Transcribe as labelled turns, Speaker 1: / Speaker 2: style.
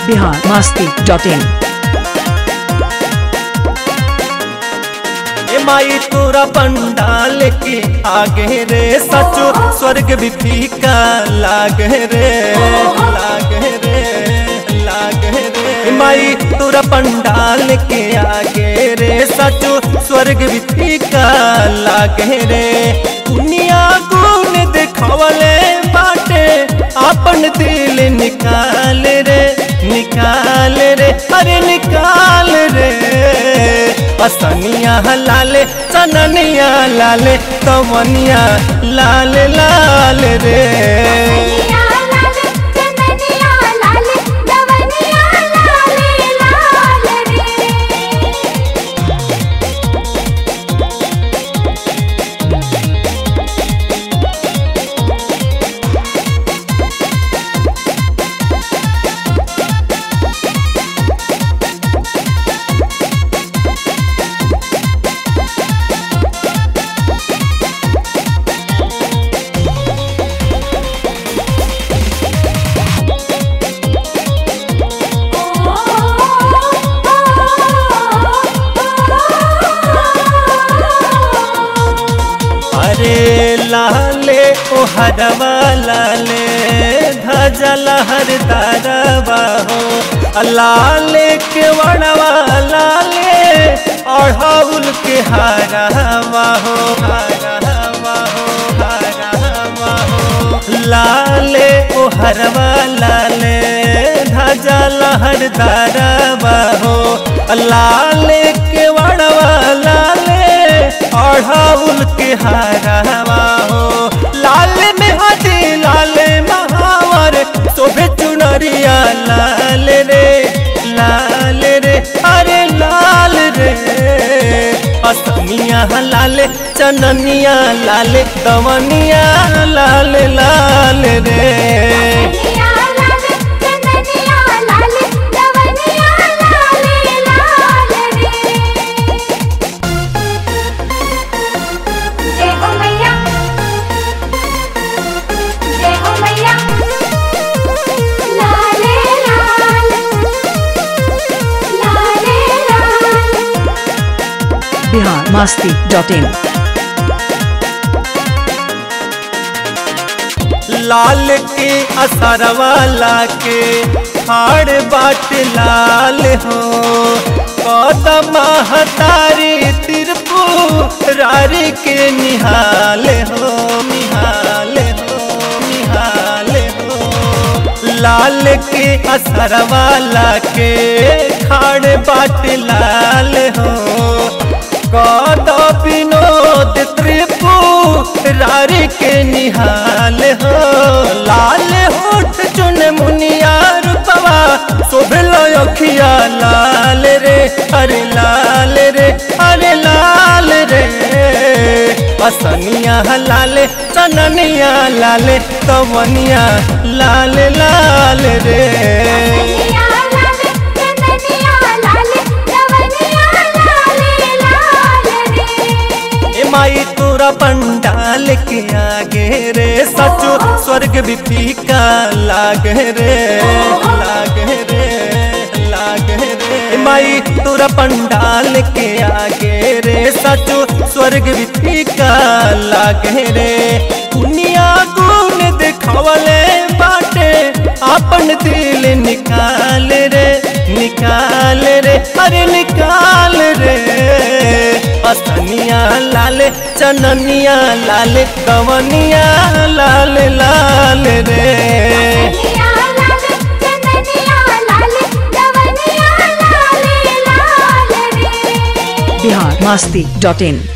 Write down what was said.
Speaker 1: Bihar Masti dot in
Speaker 2: ए माई तोरा पंडाल के आगे रे सचो स्वर्ग भी फीका लागे रे लागे रे लागे रे ए माई तोरा पंडाल के आगे रे सचो स्वर्ग भी फीका लागे रे दुनिया गुण दिखावले बाटे अपन दिल निकाल रे निकाल रे अरे निकाल रे असनिया लाले चननिया लाले कवनिया लाल लाल रे
Speaker 3: चनिया लाल चननिया लाल दवनिया लाल लाल रे
Speaker 2: अरे लाले ओ हरवा लाले धजा लहर दारवा हो लाले के वड़वा लाले अढ़ाउल के हारवा हो हारवा हो हारवा हो लाले ओ हरवा लाले धजा लहर दारवा हो लाले के वड़वा लाले अढ़ाउल के हारवा हो लाल में हदी लाल महावर शोभे चुनरिया लाल रे लाल रे अरे लाल रे असमिया लाल चननिया लाल दवनिया लाल लाल रे
Speaker 3: चनिया लाल चननिया लाल दवनिया लाल लाल रे जय हो मैया जय हो मैया लाले लाल लाले लाल
Speaker 1: बिहार मस्ती डॉट इन
Speaker 2: लाल के असरवाला के हाड़ बाट लाल हो कदम हतारी तिरपू रारी के निहाल हो निहाल हो निहाल हो लाल के असरवाला के खाड़ बाट लाल हो कद विनोद त्रिपु रारी के निहाल हो लाल होठ चुन मुनिया रूपवा शोभल अखिया लाल रे अरे लाल रे अरे लाल रे असनिया लाल चननिया लाल कवनिया लाल लाल रे
Speaker 3: चनिया लाल चननिया लाल दवनिया लाल लाल रे
Speaker 2: ए माई तोरा पंडाल के आगे रे सचो स्वर्ग भी फीका लागे रे लागे रे लागे रे ए माई तोरा पंडाल के आगे रे सचो स्वर्ग भी फीका लागे रे दुनिया गुण दिखावले बाटे अपन दिल निकाल रे निकाल रे अरे निकाल रे असनिया लाल चननिया लाल कवनिया लाल लाल रे
Speaker 3: चनिया लाल चननिया लाल दवनिया लाल लाल रे
Speaker 1: बिहार मस्ती डॉट इन